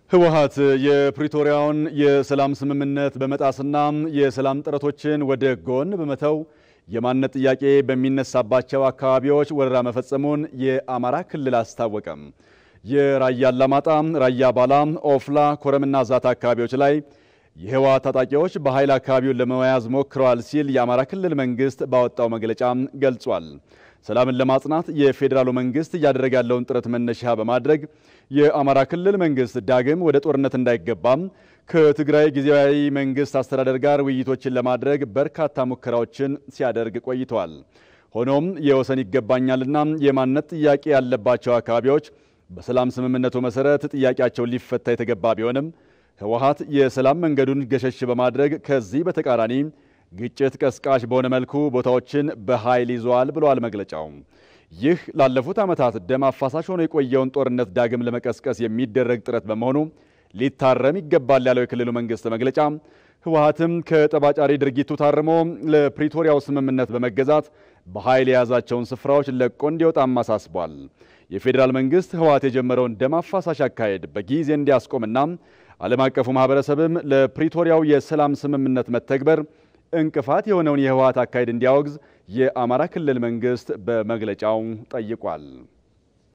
ህወሓት የፕሪቶሪያውን የሰላም ስምምነት በመጣስና የሰላም ጥረቶችን ወደ ጎን በመተው የማንነት ጥያቄ በሚነሳባቸው አካባቢዎች ወረራ መፈጸሙን የአማራ ክልል አስታወቀም። የራያ አላማጣ፣ ራያ ባላ፣ ኦፍላ፣ ኮረምና ዛታ አካባቢዎች ላይ የህወሓት ታጣቂዎች በኃይል አካባቢውን ለመያዝ ሞክረዋል ሲል የአማራ ክልል መንግስት ባወጣው መግለጫ ገልጿል። ሰላምን ለማጽናት የፌዴራሉ መንግስት እያደረገ ያለውን ጥረት መነሻ በማድረግ የአማራ ክልል መንግስት ዳግም ወደ ጦርነት እንዳይገባም ከትግራይ ጊዜያዊ መንግስት አስተዳደር ጋር ውይይቶችን ለማድረግ በርካታ ሙከራዎችን ሲያደርግ ቆይተዋል። ሆኖም የወሰን ይገባኛልና የማንነት ጥያቄ ያለባቸው አካባቢዎች በሰላም ስምምነቱ መሰረት ጥያቄያቸው ሊፈታ የተገባ ቢሆንም ህወሓት የሰላም መንገዱን ገሸሽ በማድረግ ከዚህ በተቃራኒ ግጭት ቀስቃሽ በሆነ መልኩ ቦታዎችን በኃይል ይዘዋል ብለዋል መግለጫው። ይህ ላለፉት ዓመታት ደም አፋሳሽ ሆኖ የቆየውን ጦርነት ዳግም ለመቀስቀስ የሚደረግ ጥረት በመሆኑ ሊታረም ይገባል ያለው የክልሉ መንግስት መግለጫ ህወሓትም ከጠባጫሪ ድርጊቱ ታርሞ ለፕሪቶሪያው ስምምነት በመገዛት በኃይል የያዛቸውን ስፍራዎች ለቆ እንዲወጣም አሳስቧል። የፌዴራል መንግስት ህወሓት የጀመረውን ደም አፋሳሽ አካሄድ በጊዜ እንዲያስቆምና ዓለም አቀፉ ማህበረሰብም ለፕሪቶሪያው የሰላም ስምምነት መተግበር እንቅፋት የሆነውን የህወሓት አካሄድ እንዲያወግዝ የአማራ ክልል መንግስት በመግለጫው ጠይቋል።